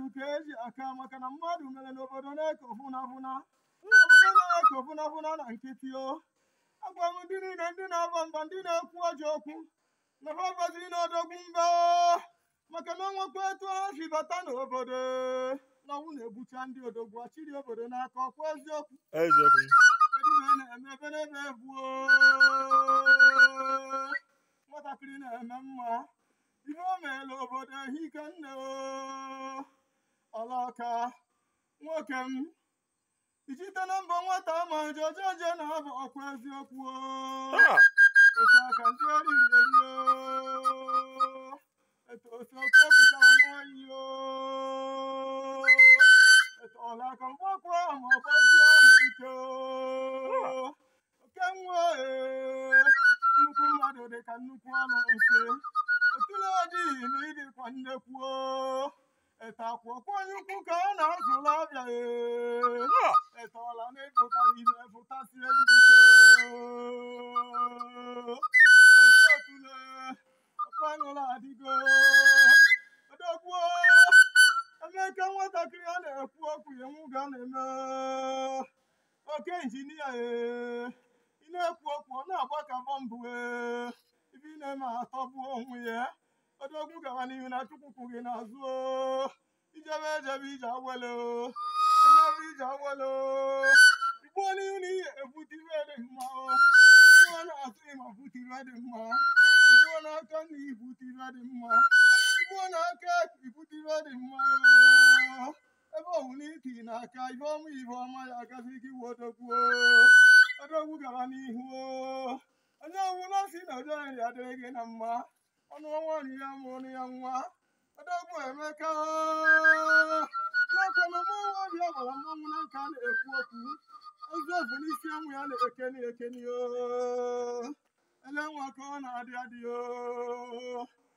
mmadụ ka eji aka maka na mmadụ mere n'obodo na-eko fụnafụna obodo na-eko fụnafụna na nkịtị o agwa m ndị niile ndị na-aba mba ndị na-ekwu ọjọ okwu na ha gbaziri n'odogwu mba o maka na ọnwekwa etu ha si bata n'obodo na ọnwụ na-egbucha ndị odogwu achịrị obodo n'aka ọkwa eziokwu eziokwu kedu ihe na-eme ebe n'ebe ebuo nwatakịrị na-eme mma ihe o meela obodo ehike nne o ọlaka nwoke m ichite na mbọ nwata ma jejeje na-abụ ọkwa eziokwu o Ha! otu aka ndị eriri eri o etu otu oke pụtara n'oyi o etu ọlaka mgbakwa ma ọgbazi ahụ ike o oke nwa ee nnukwu mmadụ dị ka nnukwu anụ nse otule ọdịghị na ịdịkwa nnekwu o etakwa ọkwa onye ukwu ka a na-azụla abịa ee Ha! etọọla na-epụtara ihe pụtasị ebibido etotule ọkwa aṅụla adịgo odogbuo emeka nwatakịrị a na-ekwu okwu ya nwụga na-eme oke injinia ee ị na-ekwu okwu ọ na-agba ka bọmbụ ee ibe ị na-eme atọgbu onwe ya odogwu gara n'ihu na chukwu kwụ gị n'azụ o ijebe ejebe ije awele o ịnọbụ ije awele o igbuo n'ihu na ihe ebute ibe dị mma o igbuo na-atụ ịma bute ibe dị mma igbuo n'aka na ibute ibe dị mma igbuo n'aka ibute ibe dị mma o ebe ọ bụ n'iti n'aka ibe ọma ibe ọma ya agazi gị wodogwu odogwu gara n'ihu o onye ọbụla si na ojo nri adịrị gị na mma ọnụ nwaanyị ya mụrụ ya nwa odogwu emeka n'akwana mmanwụ ọbịa gbara mmanwụ na nka a na-ekwu okwu ozefu n'isi ọnwụ ya na-ekeni ekeni o ele nwa ka ọ na-adị adị o